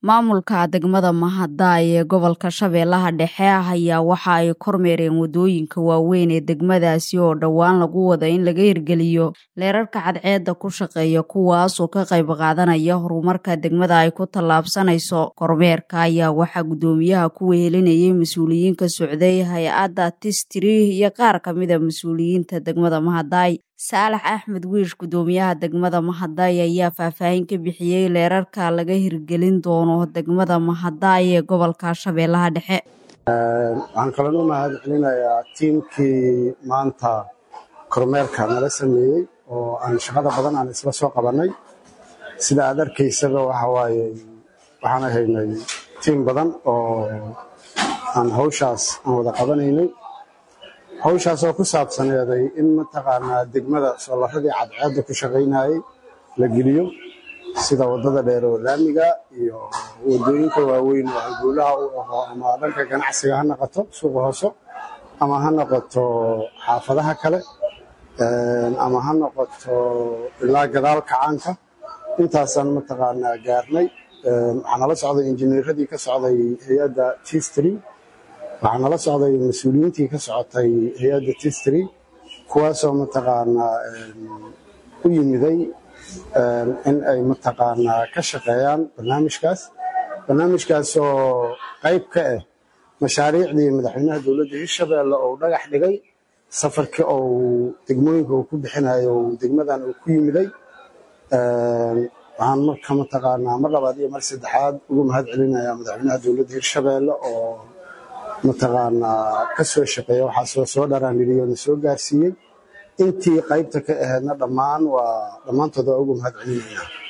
maamulka degmada mahadaay ee gobolka shabeellaha dhexe ah ayaa waxa ay kormeereen waddooyinka waaweyn ee degmadaasi oo dhowaan lagu wada in laga hirgeliyo leerarka cadceedda ku shaqeeya kuwaasoo ka qayb qaadanaya horumarka degmada ay ku tallaabsanayso kormeerka ayaa waxaa guddoomiyaha ku wehelinayay mas-uuliyiinka socday hay-adda tistri iyo qaar ka mida mas-uuliyiinta degmada mahadaay saalax axmed wiish guddoomiyaha degmada mahadaay ayaa faahfaahin ka bixiyey leerarka laga hirgelin doono degmada mahadaay ee gobolka shabeellaha dhexe waxaan kaloo u mahad celinayaa tiimkii maanta kormeerka nala sameeyey oo aan shaqada badan aan isla soo qabannay sida aad arkaysaba waxa waaye waxaan ahaynay tiim badan oo aan hawshaas aan wada qabanaynay hawshaas oo ku saabsaneeday in mataqaanaa degmada soolaradii cadceedda ku shaqaynayay la geliyo sida waddada dheer oo laamiga iyo waddooyinka waaweyn oo halguulaha u aho ama dhanka ganacsiga ha noqoto suuqa hooso ama ha noqoto xaafadaha kale ama ha noqoto ilaa gadaal kacaanka intaasaan mataqaanaa gaarnay waxaa nala socday injineeradii ka socday hay-adda tistry waxaa nala socday mas-uuliyiintii ka socotay hay-adda tistry kuwaasoo mataqaanaa u yimiday in ay mataqaanaa ka shaqeeyaan barnaamijkaas barnaamijkaasoo qayb ka ah mashaariicdii madaxweynaha dowladda hirshabeelle oo dhagax dhigay safarkii ou degmooyinka uu ku bixinayo degmadan uu ku yimiday waxaan marka mataqaanaa mar labaad iyo mar saddexaad ugu mahad celinayaa madaxweynaha dowladda hirshabeelle oo mataqaanaa ka soo shaqeeya waxaasoo soo dharaaniriyo na soo gaarsiiyey intii qaybta ka ahaydna dhammaan waa dhammaantood waa ugu mahad celinayna